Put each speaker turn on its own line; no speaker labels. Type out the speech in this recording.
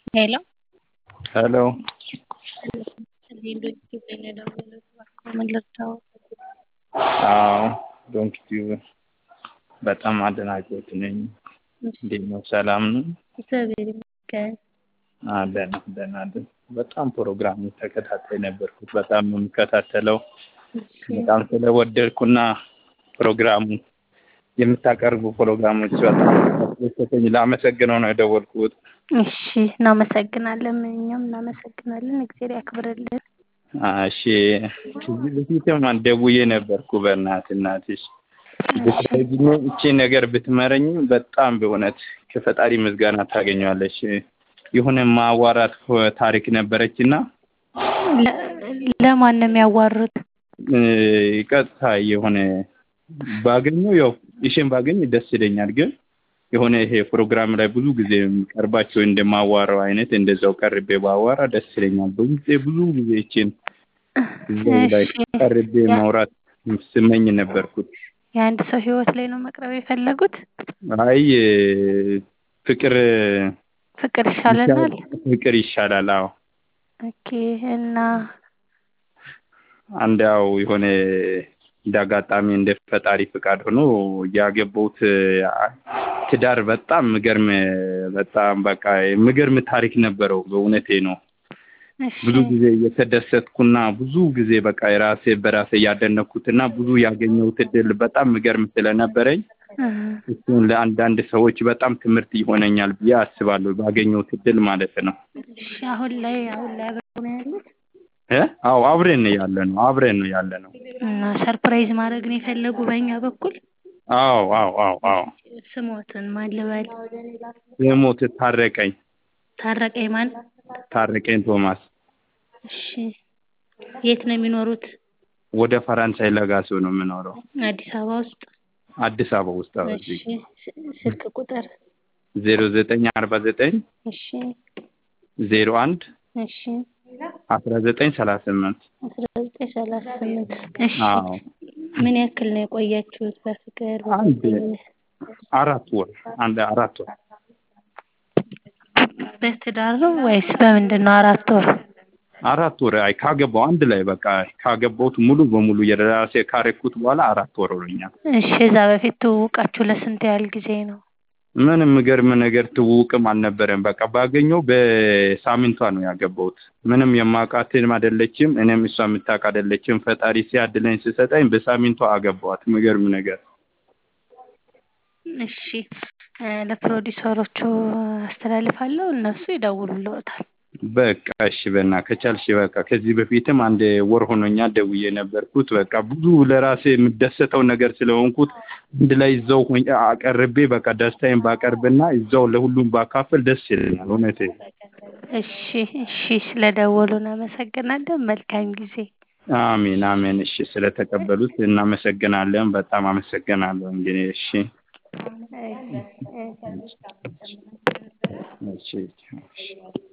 Hello.
Hello. አዎ ዶንኪ ቲዩብ በጣም አድናቂዎት ነኝ። እንዴት ነው? ሰላም ነው?
እግዚአብሔር ይመስገን።
ደህና ደህና ደህና። በጣም ፕሮግራሙ ተከታታይ ነበርኩት። በጣም ነው የምከታተለው። በጣም ስለወደድኩና ፕሮግራሙ የምታቀርቡ ፕሮግራሞች በጣም ያስደሰተኝ ላመሰግነው ነው የደወልኩት።
እሺ፣ እናመሰግናለን። እኛም እናመሰግናለን። እግዚአብሔር ያክብርልን።
እሺ፣ ከዚህ በፊትም ደውዬ ነበርኩ። በእናትህ እናትሽ ብትረጂኝ እቺ ነገር ብትመረኝ በጣም በእውነት ከፈጣሪ ምስጋና ታገኘዋለሽ። የሆነ ማዋራት ታሪክ ነበረችና
ለማን ነው የሚያዋሩት?
ቀጥታ የሆነ ባገኘው ያው ይሽን ባገኝ ደስ ይለኛል። ግን የሆነ ይሄ ፕሮግራም ላይ ብዙ ጊዜ ቀርባቸው እንደማዋራው አይነት እንደዛው ቀርቤ ባዋራ ደስ ይለኛል። ብዙ ጊዜ ብዙ ጊዜ ይችን እዛው ላይ ቀርቤ ማውራት ስመኝ ነበርኩት።
የአንድ ሰው ህይወት ላይ ነው መቅረብ የፈለጉት?
አይ ፍቅር
ፍቅር ይሻለናል።
ፍቅር ይሻላል። አዎ
ኦኬ። እና
አንድ ያው የሆነ እንደ አጋጣሚ እንደ ፈጣሪ ፍቃድ ሆኖ ያገባሁት ትዳር በጣም ምገርም በጣም በቃ ምገርም ታሪክ ነበረው። በእውነቴ ነው። ብዙ ጊዜ እየተደሰትኩና ብዙ ጊዜ በቃ የራሴ በራሴ እያደነኩትና ብዙ ያገኘሁት እድል በጣም ምገርም ስለነበረኝ እሱን ለአንዳንድ ሰዎች በጣም ትምህርት ይሆነኛል ብዬ አስባለሁ። ባገኘሁት እድል ማለት ነው።
እሺ፣ አሁን ላይ አሁን ላይ አብረው ነው ያሉት?
እ አዎ አብረን ነው ያለ ነው። አብረን ነው ያለ ነው።
እና ሰርፕራይዝ ማድረግ ነው የፈለጉ በእኛ በኩል?
አዎ አዎ አዎ አዎ።
ስሞትን ማን ልበል?
የሞት ታረቀኝ
ታረቀኝ ማን?
ታረቀኝ ቶማስ።
እሺ፣ የት ነው የሚኖሩት?
ወደ ፈረንሳይ ለጋሲዮ ነው የምኖረው።
አዲስ አበባ ውስጥ?
አዲስ አበባ ውስጥ አዎ።
እሺ፣ ስልክ ቁጥር?
ዜሮ ዘጠኝ አርባ ዘጠኝ
እሺ፣
ዜሮ አንድ
እሺ፣
አስራ ዘጠኝ ሰላሳ ስምንት
አስራ ዘጠኝ ሰላሳ ስምንት እሺ።
አዎ
ምን ያክል ነው የቆያችሁት በፍቅር?
አንድ አራት ወር አንድ አራት ወር
በትዳር ነው ወይስ በምንድን ነው አራት ወር?
አራት ወር አይ ካገባው አንድ ላይ በቃ ካገባሁት ሙሉ በሙሉ የራሴ ካረኩት በኋላ አራት ወር ሆኖኛል።
እሺ፣ እዛ በፊት ትውውቃችሁ ለስንት ያህል ጊዜ ነው?
ምንም ምገርም ነገር ትውውቅም አልነበረም። በቃ ባገኘው በሳምንቷ ነው ያገባሁት። ምንም የማውቃትም አይደለችም፣ እኔም እሷ የምታውቅ አይደለችም። ፈጣሪ ሲያድለኝ ሲሰጠኝ በሳምንቷ አገባኋት። ምገርም ነገር
እሺ፣ ለፕሮዲሰሮቹ አስተላልፋለሁ፣ እነሱ ይደውሉልዎታል።
በቃ እሺ፣ በና ከቻልሽ በቃ ከዚህ በፊትም አንድ ወር ሆኖኛል ደውዬ ነበርኩት። በቃ ብዙ ለራሴ የምደሰተው ነገር ስለሆንኩት አንድ ላይ እዛው ሆኜ አቀርቤ በቃ ደስታዬን ባቀርብና እዛው ለሁሉም ባካፍል ደስ ይለኛል። እውነቴ
እሺ፣ እሺ፣ ስለደወሉ እናመሰግናለን። መልካም ጊዜ።
አሜን አሜን። እሺ፣ ስለተቀበሉት እናመሰግናለን። በጣም አመሰግናለሁ። እንግዲህ እሺ፣ እሺ፣ እሺ።